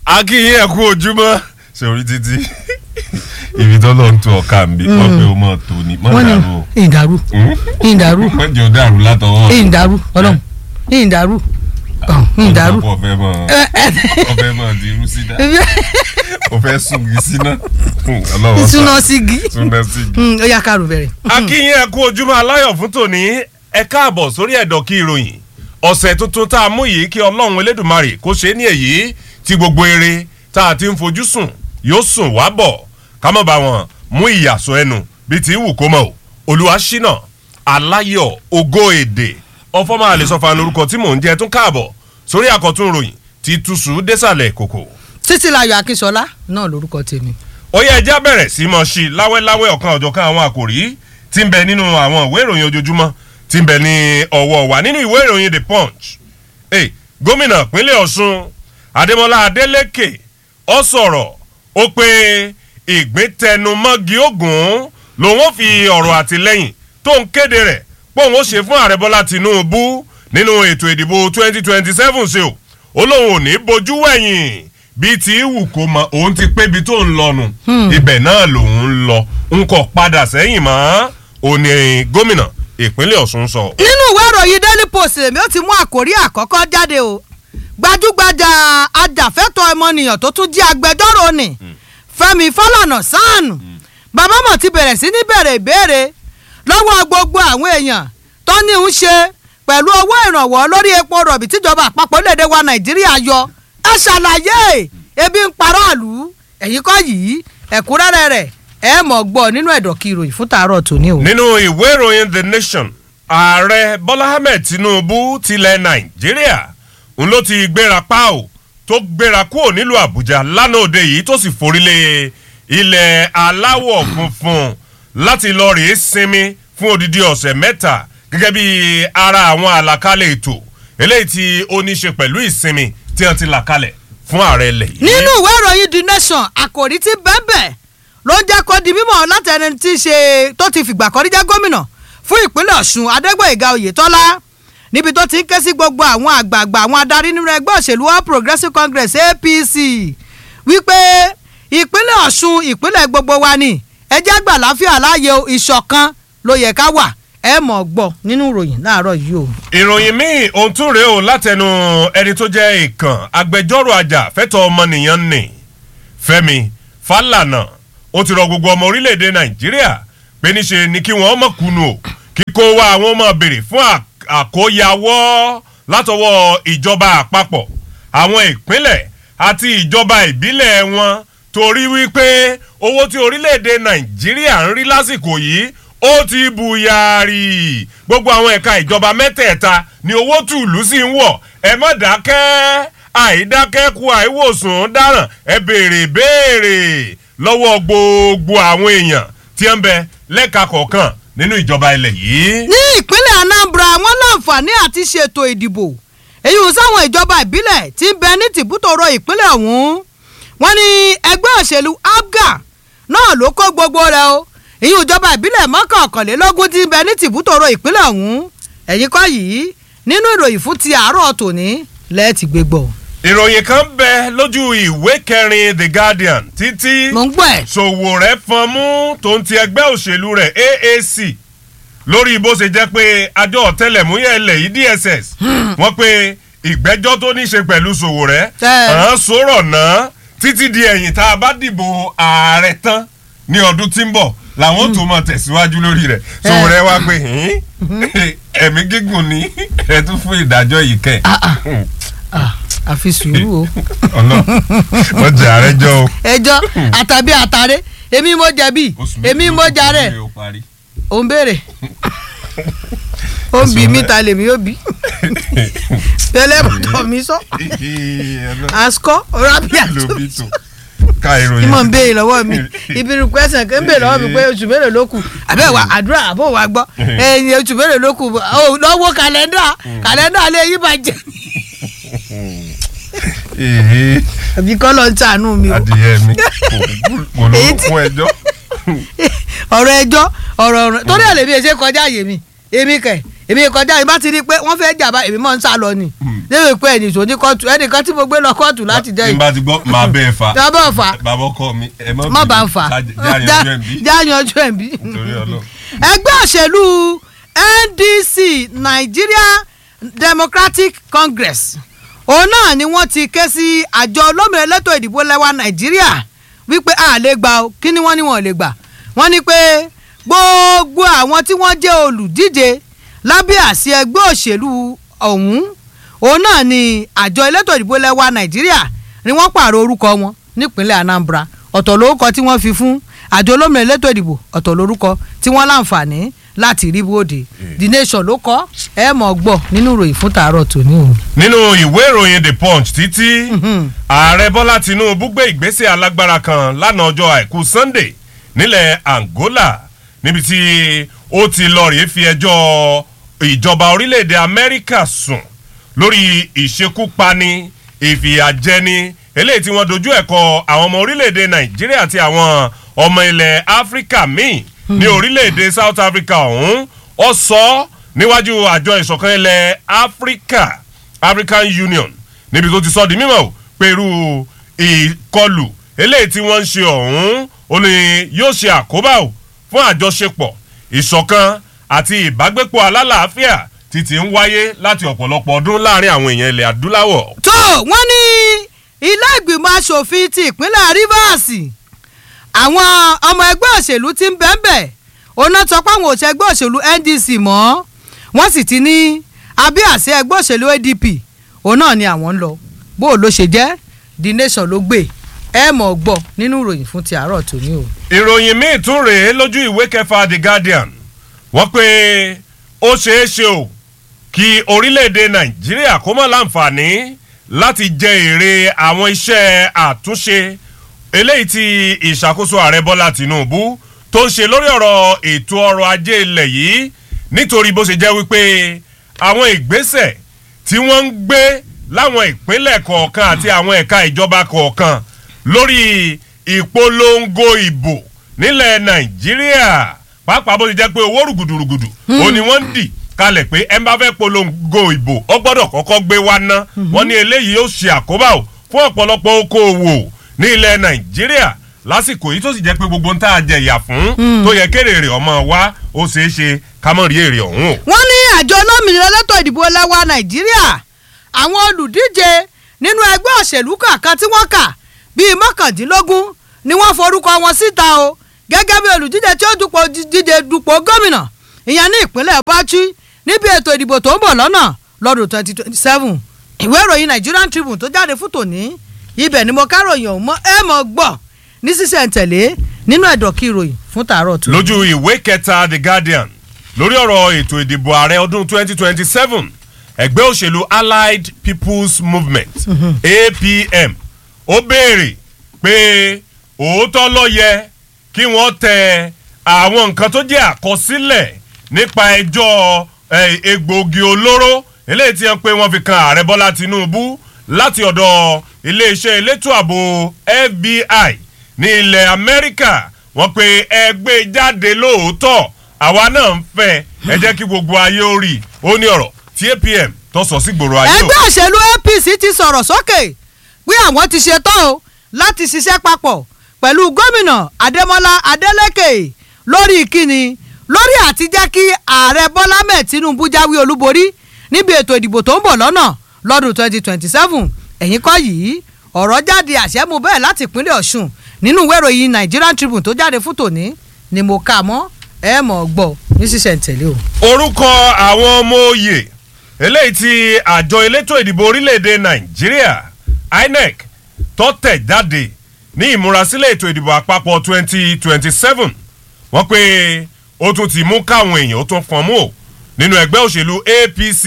akínyìn ẹ̀kú ojúmọ́ ṣe orí títí ibi tó lọ ń tu ọ̀ka mi wọ́n pé o mọ̀ tó ni mọ̀ wọ́n ní dàrú o ìdàrú ìdàrú wọ́n jẹ́ o dàrú látọwọ́ ìdàrú ọlọ́run ìdàrú ìdàrú. ọ̀fẹ́ mọ̀ ọ̀fẹ́ mọ̀ di irú sí dá ọ̀fẹ́ sùngi síná ọlọ́wọ́ sá ìsúná sígi súná sígi. ó yá kárò bẹ̀rẹ̀. akínyìn ẹ̀kú ojúmọ́ aláyọ̀ fún tòní ẹ káàbọ̀ sórí ẹ̀dọ̀ kí ìròyìn ọ̀sẹ̀ tuntun tá a mú yìí kí ọlọ́run elédùnmarè kó ṣe é ní èyí tí gbogbo eré tá a ti ń fojú sùn yóò sùn wá bọ̀ ká mọ̀ bá wọn mú ìyàsọ ẹnu bíi ti wù kó mọ̀ o olúwa ṣínà aláyọ̀ ògo èdè ọfọmọ àlesọfà lórúkọ tí mò ń jẹ tún káàbọ̀ sórí àkọ́tún ròyìn tí túṣu désàlẹ̀ kòkò títí láyọ̀ akínṣọlá náà lórúkọ tèmi. ó yẹ ẹjẹ́ bẹ̀rẹ̀ sí mọ̀ sí láwẹ́láwẹ́ ọ̀kan ọ̀jọ̀kan àwọn àkòrí tí ń bẹ nínú àwọn ìwé ìròyìn ojoojúmọ́ tí ń bẹ ní ọwọ́ wa nínú ìwé ìròyìn the punch hey, gómìnà pínlẹ̀ ọ̀ṣun adémọlá adélèké ọ sọ̀rọ̀ ó pé ìgbẹ́tẹnumọ́gi ogun lòun ó fi ọ̀rọ̀ àtìlẹ́yìn tó ń kéde rẹ̀ póun ó ṣe fún ààrẹ bọ́lá tìǹbù nínú ètò ìdìbò 2027 ṣe o ó lóun ò ní bojú wẹ̀yìn bíi ti wù kó mọ òun ti pé ibi tó ń lọnu ibẹ̀ náà lòun ń lọ n kò padà sẹ́yìn mọ́ òní gómìnà ìpínlẹ̀ ọ̀ṣun sọ. nínú ìwé ìròyìn daily post lèmi ó ti mú àkórí àkọ́kọ́ jáde o gbajúgbajà ajàfẹ́tọ̀ ọmọnìyàn tó tún jẹ́ agbẹjọ́rò ni fẹ́mi fálànà sáànù bàbá mọ̀ ti bẹ̀rẹ̀ sí ní bẹ̀rẹ̀ ìbéèrè lọ́wọ́ gbogbo àwọn èèyàn tó ní ń ṣe pẹ̀lú owó ìrànwọ́ lórí epo rọ̀bì tíjọba àpapọ̀ lédè wa nàìjíríà yọ ẹ ṣàlàyé ebi ń paráàlú ẹ̀yìn kọ́ yìí ẹ̀kúnrẹ́rẹ́ rẹ̀ ẹ mọ̀ gbọ́ nínú ẹ̀dọ̀kì ìròyìn fún tàárọ̀ tòní o. nínú ìwé ìròyìn the nation ààrẹ bọ́lá ahmed tinubu tilẹ̀ nàìjíríà ń ló ti gbéra pa o tó gbéra kúrò nílùú àbújá lánàá òde yìí tó sì forílé ilẹ̀ aláwọ̀ funfun láti lọ rèé sinmi fún odidi ọ̀sẹ̀ mẹ́ta gẹ́gẹ́ bí ara àwọn àlàkalẹ̀ ètò eléyìí tí ó ní ṣe pẹ̀lú ìsinmi tí wọ́n ti là kalẹ̀ fún ààrẹ ilẹ̀ yìí. nínú ìwé ìròyìn the nation àkòrí tí bẹ́ẹ̀bẹ́ ló ń jẹ́ kó di mímọ̀ látẹni tí í ṣe tó ti fìgbà kan rí jẹ́ gómìnà fún ìpínlẹ̀ ọ̀ṣun adégbòyèga oyètọ́lá níbi tó ti ń ké sí gbogbo àwọn àgbààgbà àwọn adarí nínú ẹgbẹ́ òṣèlú all progressives congress apc wípé ìpínlẹ̀ ọ̀ṣun ìpínlẹ̀ gbogbo wa ni ẹjẹ́ àgbà láfíà láàyè ìṣọ̀kan ló yẹ ká wà ẹ mọ̀ gbọ́ nínú ìròyìn láàárọ̀ yìí o. ìròyìn míì ohun tún rèé o látẹnu ẹni tó jẹ́ ìkàn agbẹjọ́rò àjà fẹ́tọ̀ ọmọnìyàn nì fẹ́mi fálànà ó ti rọ gbogbo ọmọ orílẹ̀-èdè nàìjíríà pé níṣe ni kí wọ́n mọ̀ kùnú o kíkó wa àwọn ọmọ béèrè fún àkóyawọ́ látọwọ́ ìjọba àpapọ̀ àwọn ìpínlẹ̀ àti ìjọba ìbílẹ̀ wọn torí wípé owó tí orílẹ̀-èdè nàìjíríà ń rí lásìkò yìí ó ti bùyàrí gbogbo àwọn ẹ̀ka ìjọba mẹ́tẹ̀ẹ̀ta ni owó tùlù sí ń wọ̀ ẹ má dákẹ́ àìdákẹ́kù àìwòsàn dáràn ẹ béèrè béèrè lọ́wọ́ gbogbo àwọn èèyàn tí ń bẹ lẹ́ka kọ̀ọ̀kan nínú ìjọba ilẹ̀ yìí. ní ìpínlẹ̀ anambra wọn láǹfààní àti ṣètò ìdìbò èyí ò sáwọn ìjọba ìbílẹ̀ tí ń bẹ ní tìbútòrò ìpínlẹ̀ ọ̀hún wọn ní ẹgbẹ́ òṣèlú abga náà ló kó gbogbo rẹ o ìyún ìjọba ìbílẹ̀ mọ́kànlélógún tí ń bẹ ní tìbútòrò ìpínlẹ̀ ọ̀hún ẹ̀yìn kọ́ yìí nínú ìròyìn fún ti àárọ̀ tòní lẹ́ẹ̀tì gbégbọ́. ìròyìn kan bẹ lójú ìwé kẹrin the guardian títí mò ń gbọ́ ẹ̀. ṣòwò rẹ fọn mú tó ń ti ẹgbẹ́ òṣèlú rẹ̀ aac lórí bó ṣe jẹ́ pé àjọ ọ̀tẹlẹ̀múyẹ́ ilẹ̀ yìí dss wọ́n pe ìgbẹ́jọ́ tó ní ṣe pẹ̀lú ṣòwò rẹ̀ Ẹ. hàn sọ̀rọ̀ náà títí di ẹ̀yìn tá a bá dìbò ààrẹ tán ní ọdún tí ń bọ̀ làwọn tó mọ̀ tẹ̀síwájú lórí rẹ̀ ṣòwò rẹ̀ wá pé "Hìn, ẹ̀mí gígùn ní ẹ̀ tún fún ìdájọ́ yìí kẹ́ Ah, àfi sùúrù o. ọ̀nà wọ́n jẹ́ ààrẹ jọ o. ẹjọ́ àtàbí àtàrẹ èmi mo jẹ̀bi èmi mo jàre ò ń béèrè ó ń bí mi ta lèmi ó bí tẹlẹmọtò mi sọ àsìkò rábíà tó lóbi tó ká ìròyìn. ìmọ̀ ń béèrè lọ́wọ́ mi ibi request kan ń béèrè lọ́wọ́ mi pé oṣù mélòó ló kù àbẹ́ wa àdúrà àbò wa gbọ́ ẹ̀yìn oṣù mélòó ló kù ó lọ́wọ́ kàlẹ́ndà kàlẹ́ndà lè yí bàjẹ́ Èhè, àbí kọ́ ló ń tànú mi o adìyẹ mi kò ló Èyí tí- fún ẹjọ́. ọ̀rọ̀ ẹjọ́ ọ̀rọ̀ ọ̀rọ̀ torí ẹ̀ lèmi ẹ̀ ṣe kọjá àyè mi èmi kẹ̀ èmi kọjá ìbá ti rí i pé wọ́n fẹ́ jà bá èmi mọ̀ ń sá lọ ni léwu pé ẹnì tó ní kóòtù ẹnìkan tí mo gbé lọ kóòtù láti jẹ́ tí n yìí bá ti gbọ́ máa bẹ́ẹ̀ fa Bàbá fà. bàbá ọkọ mi ẹ má má bá ń fà jáde ọjọ́ ẹ̀ bí já yanjú ẹ̀ bí. nítorí ọlọ́run. ẹgbẹ́ òṣèlú ndc nigeria democratic congress òun náà ni wọ́n ti ké sí àjọ olómìnira elétò ìdìbò lẹ́wà nàìjíríà wípé a lè gbà ó kí ni wọ́n ní wọ́n lè gbà wọ́n ní pé gbogbo àwọn tí wọ́n jẹ́ olùdíje lábẹ́ àsí ẹgbẹ́ òṣèlú ọ̀hún òun náà ni àjọ elétò ìdìbò lẹ́wà nàìjíríà ni wọ́n pààrọ̀ orúkọ wọn nípínlẹ̀ anambra ọ̀tọ̀ lórúkọ tí wọ́n fi fún àjọ olómìnira elétò ìdìbò ọ̀tọ̀ lórúkọ tí wọ́n láǹfààní láti rí bóde the nation ló kọ́ ẹ mọ̀ gbọ́ nínú ìròyìn fún tàárọ̀ tòní o. nínú ìwé ìròyìn the punch títí ààrẹ bọ́lá tinubu gbé ìgbésẹ̀ alágbára kan lánàá ọjọ́ àìkú sunday nílẹ̀ angola níbi tí ó ti lọ rèé fi ẹjọ́ ìjọba orílẹ̀-èdè amẹ́ríkà sùn lórí ìṣekúpani ìfìyàjẹni eléyìí tí wọ́n dojú ẹ̀kọ́ àwọn ọmọ orílẹ̀-èdè nàìjíríà àti àwọn ọmọ ilẹ̀ áfíríkà míì ní orílẹ̀-èdè south africa ọ̀hún ó sọ ọ́ níwájú àjọ ìṣọ̀kan ilẹ̀ áfíríkà african union níbi tó ti sọ di mímọ̀ o pé irú ìkọlù eléyìí tí wọ́n ń ṣe ọ̀hún ó ní yóò ṣe àkóbá o fún àjọṣepọ̀ ìṣọ̀kan àti ìbágbépọ̀ alálàáfíà títí ń wáyé láti ọ̀pọ̀lọpọ̀ ọdún láàrin àwọn èèyàn ilẹ̀ adúláwọ̀. tó wọ́n ní ilé ìgbìmọ̀ asòfin ti ìpínlẹ̀ rivers àwọn ọmọ ẹgbẹ́ òṣèlú ti ń bẹ́ẹ̀bẹ̀ oná sọ pé àwọn òṣèlú ẹgbẹ́ òṣèlú ndc mọ́ wọ́n sì ti ní abẹ́ àṣẹ ẹgbẹ́ òṣèlú adp òun náà ni àwọn ń lọ bó o ló ṣe jẹ́ the nation ló gbé ẹ mọ̀ gbọ́ nínú ìròyìn fún ti àárọ̀ tòní o. ìròyìn míì tún rèé lójú ìwé kẹfà the guardian wọ́n pé ó ṣeé ṣe o kí orílẹ̀-èdè nàìjíríà kó mọ̀ láǹfààní láti jẹ èrè àwọn iṣẹ́ àtúnṣe eléyìí tí ìṣàkóso ààrẹ bọ́lá tìǹbù tó ń ṣe lórí ọ̀rọ̀ ètò ọrọ̀ ajé ilẹ̀ yìí nítorí bó ṣe jẹ́ wípé àwọn ìgbésẹ̀ tí wọ́n ń gbé láwọn ìpínlẹ̀ kọ̀ọ̀kan àti àwọn ẹ̀ka ìjọba kọ̀ọ̀kan lórí ìpolongo ìbò nílẹ̀ nàìjíríà pàápàá bó ṣe jẹ́ pé owó rùgùdùrùgùdù ó ní wọ́n ń dì kalẹ̀ pé ẹ bá fẹ́ polongo ìbò ọ gbọ́dọ̀ kọ́kọ́ gbé wá ná wọ́n ní eléyìí yóò ṣe àkóbá o fún ọ̀pọ̀lọpọ̀ okòòwò ní ilẹ̀ nàìjíríà lásìkò yìí tó sì jẹ́ pé gbogbo ń tá a jẹ ìyà fún tó yẹ kéré rè ọmọ wa ó ṣeé ṣe ká mọ̀ rí èrè ọ̀hún o. wọ́n ní àjọ olómìnira lẹ́tọ̀ ìdìbò lẹ́wà nàìjíríà àwọn olùdíje nínú ẹgbẹ́ òṣèlú kọ̀ọ̀kan tí wọ́n kà bíi mọ́kàndínlógún ni wọ́n forúkọ wọn síta o gẹ́gẹ́ bí olùdíje tí ó dupò díje dupò gómìnà ìyẹn ní ìpínlẹ̀ bauchi níbi ètò ìdìbò tó ń bọ̀ lọ́nà lọ́dún twenty twenty seven ìwé ìròyìn nigerian tribune tó jáde fún tòní ibẹ̀ ni mo káròyìn ọ̀hún mọ́ ẹ mọ̀ gbọ́ ní sísẹ̀ntẹ̀lé nínú ẹ̀dọ̀kí ìròyìn fún tàárọ̀ tó. lójú ìwé kẹta the guardian lórí ọ̀rọ̀ ètò ìdìbò ààrẹ ọdún 2027 ẹgbẹ́ òṣèlú allied people's movement apm ó béèrè pé òótọ́ ló yẹ kí wọ́n tẹ àwọn nǹkan tó jẹ́ àkọsílẹ̀ nípa ẹjọ́ egbòogi olóró eléyìí tí wọ́n pé wọ́n fi kan ààrẹ bọ́lá tinubu láti ọ̀dọ̀ iléeṣẹ́ elétò ààbò fbi ní ilẹ̀ amẹ́ríkà wọ́n pe ẹgbẹ́ jáde lóòótọ́ àwa náà ń fẹ́ ẹ jẹ́ kí gbogbo ayé ó rí ó ní ọ̀rọ̀ tí apm tó sọ sí gbòòrò ayé o. ẹgbẹ́ òṣèlú apc ti sọ̀rọ̀ sókè pé àwọn ti ṣetán o láti ṣiṣẹ́ papọ̀ pẹ̀lú gómìnà adémọlá adélèké lórí ìkíni lórí àti jẹ́ kí ààrẹ bọ́lá mẹ́ẹ̀ tinubu jáwé olúborí níbi ètò ìdìbò tó ń bọ̀ lọ́nà lọ́dún twenty twenty seven ẹ̀yìn kọ́ yìí ọ̀rọ̀ jáde àṣẹ́mu bẹ́ẹ̀ láti ìpínlẹ̀ ọ̀ṣun nínú ìwé ìròyìn nigerian tribune tó jáde fún tòní ni mo kà mọ́ ẹ mọ̀ gbọ́ ní sísẹ̀ntẹ̀lé o. orúkọ àwọn ọmọ òye eléyìí tí àjọ elétò ìdìbò orílẹ̀-èdè nàìjíríà inec tó tẹ̀ jáde ní ìmúrasílẹ̀ ètò ìdìbò àpapọ̀ twenty twenty seven wọ́n pé ó tún ti mú káwọn èèyàn ó tún fọ́n mú o nínú ẹgbẹ́ òṣèlú apc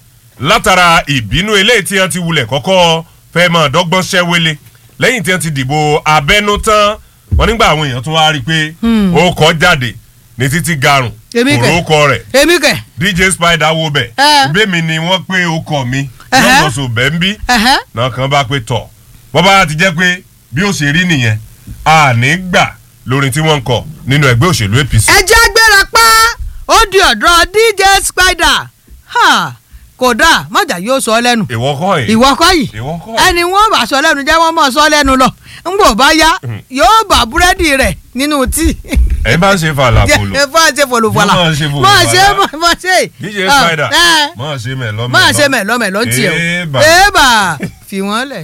látara ìbínú eléyìí tí wọ́n ti wulẹ̀ kọ́kọ́ fẹ́ mọ̀ dọ́gbọ́n ṣẹ́wélé lẹ́yìn tí wọ́n ti dìbò abẹ́nú tán wọ́n nígbà àwọn èèyàn tún wá rí i pé ó kọ́ jáde ní títí garùn Èmi kẹ̀. òrókọ rẹ̀ èmi kẹ̀ dj spider wo bẹ̀ Ẹ. bẹ́ẹ̀mi ni wọ́n pé ó kọ̀ mi Ẹhẹ́. lọ́sọ̀ọ̀sọ̀ bẹ́ẹ̀ ń bí ẹ̀hẹ́ náà kan bá pé tọ̀ wọ́n bá ti jẹ́ pé bí ó ṣe rí nìyẹn a ní gbà lórin tí wọ́n ń kọ nínú ẹgbẹ́ òṣèlú apc. ẹ jẹ́ gbéra pa ó di ọ̀dọ̀ dj spider ha kódà mọ̀jà yóò sọ lẹ́nu ìwọ kọ́ yìí. ìwọ kọ́ yìí ìwọ kọ́ ẹni wọn bá sọ lẹ́nu jẹ́ wọ́n mọ̀ sọ lẹ́nu lọ ńgbò bá yá yóò bá búrẹ́dì rẹ̀ nínú tíì ẹ bá ń ṣe fàlàfòlò. jẹ́ fún àṣẹ fòlùfọ̀là Máa ṣe fòlùfọ̀là. máa ṣe máa ṣe DJ Ah, Spider eh, máa ṣe mẹ́lọ́mẹ́lọ́. máa ṣe mẹ̀lọ́mẹ̀lọ́ ń tiẹ̀ o Èèbà. èèbà fi wọ́n lẹ̀.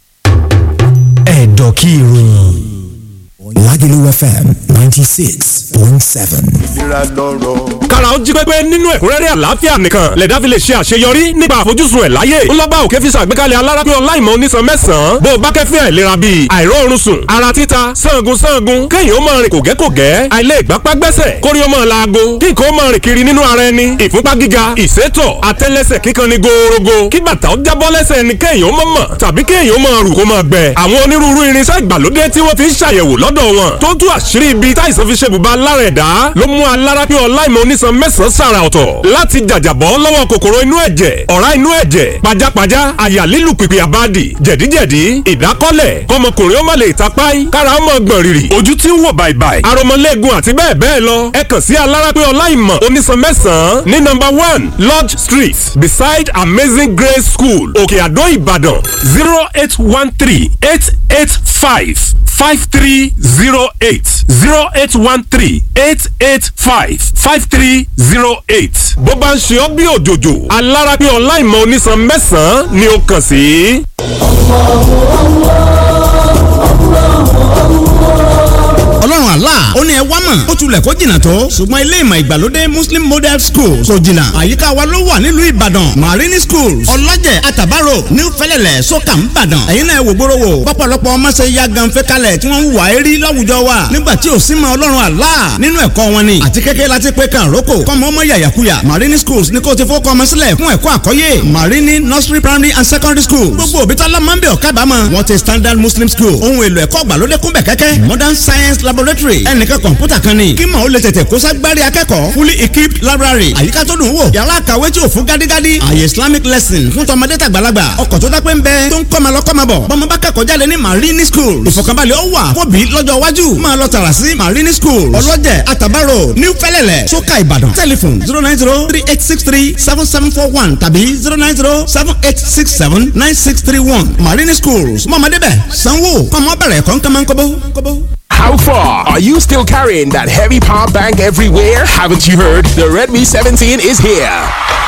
ẹ̀dọ̀ kí ìròyìn Lagelu FM ninety six point seven. ìlera lọ́rọ̀. kára ó jí pépé nínú ẹ̀kúnrẹ́rẹ́ àlàáfíà nìkan lẹ̀dá fi lè ṣe àṣeyọrí nípa àfojúsùn ẹ̀ láyé ńlọ́ba òkè fi ṣàgbékalẹ̀ alárápé ọláìmọ̀ onísan mẹ́sàn-án bó o bá kẹ́fẹ́ àìlera bíi àìróorun sùn ara títa sangun sangun kéèyàn ó máa rìn kògẹ́kògẹ́ àìlè ìgbápá gbẹ́sẹ̀ kórí ó máa laago kí nǹkan ó máa rìn kiri nínú ara ẹni ìfúnpá gíga ìsétọ̀ àtẹ́lẹsẹ̀ kíkan ni gòòrògò kí bàtà ó jábọ́ lẹ́sẹ̀ ẹni kéèyàn ó máa mọ̀ tàbí kéèyàn ó máa rù kó máa gbẹ àwọn onírúurú irinṣẹ́ ìgbàlódé tí wọ́n fi ń ṣàyẹ̀wò lọ́dọ̀ wọn tó tú àṣírí ibi táìsàn fi ṣe bùbá lára ẹ̀dá ló mú alárápé ọláìmọ̀ onísan mẹ́sàn-án sàrà ọ̀tọ̀ láti jàjàbọ́ lọ́wọ́ kòkòrò inú ẹ̀jẹ̀ ọ̀rá inú ẹ̀jẹ̀ pajápajá àyà lílù pìpì àbádì jẹ̀díjẹ̀dí ìdákọ́lẹ̀ kọmọkùnrin ó má lè tapáì kára ó mọ̀ gbọ̀n rìrì ojú tí ń wò bàìbàì aromọlẹ́gun àti bẹ́ẹ̀ bẹ́ẹ̀ lọ ẹ kàn sí alárápé ọláìmọ̀ onísan mẹ́sàn-án ní number one lodge street beside amazing grace school òkè àdó ìbàdàn zero eight one three eight eight five five three zero eight zero eight one three eight eight five five three zero eight. bó bá ń ṣe ọ́ bí òjòjò alárápé ọláìmọ̀ onísan mẹ́sàn-án ni ó kàn sí. ọlọ́run àlá ó ní ẹ wá mọ̀ ó tulẹ̀ kó jìnnà tó ṣùgbọ́n ilé ìmọ̀ ìgbàlódé muslim model school kò jìnnà àyíká wa ló wà nílùú ìbàdàn marini school ọlọ́jẹ̀ àtàbárò new fẹ́lẹ́lẹ̀ sọ́kà ń bàdàn ẹ̀yin náà wò gbóró wò pọ́pọ́lọpọ́ ọmọ ṣe ya gan fẹ́ kalẹ̀ tí wọ́n ń wà á rí láwùjọ wa nígbà tí ò sí mọ ọlọ́run àlá nínú ẹ̀kọ́ wọn ni àti kékeré láti pé kan roko kọ́mọ ọmọ yàyàkuyà marini schools ní kó ti fọ́ kọ́mọ sílẹ̀ fún ẹ̀kọ́ àkọ́yé marini nursery primary and secondary school gbogbo òbí tọ́lá máa ń bẹ̀ ọ̀kábàámọ̀ wọ́n ti standard muslim school ohun èlò ẹ̀kọ́ gbàlódé kún bẹ̀ kẹ́kẹ́ modern science laboratory ẹnìkan kọ̀ǹpútà kan ni kí màá ó lè tètè kó ságbárí akẹ́kọ̀ọ́ fully equipped library àyíká tó dùn wò yàrá àkàwé tí ò fún gádígádí àyè islamic lesson fún tọmọdé tàgbàlagbà ọkọ̀ tó dápẹ́ ń bẹ tó ń kọ́mọ lọ kọ́mọ bọ̀ bọ́mọ bá kẹ́kọ̀ọ́ jáde ní marini school ìfọ̀kànbalẹ̀ ó wà fóbi lọ́jọ́ iwájú máa lọ tààrà sí marini school ọlọ́jẹ̀ àtàbárò new fẹ́lẹ́lẹ̀ sókà ìbàdàn telephone zero nine zero three eight six three seven seven four one tàbí zero nine zero seven eight six seven nine six three one marini schools mọ̀mọ́dé bẹ̀ sanwó kọ́mọ bẹ̀rẹ̀ kọ́ńkọ́mọ́ńkọ́bó. How far? Are you still carrying that heavy power bank everywhere? Haven't you heard? The Redmi 17 is here.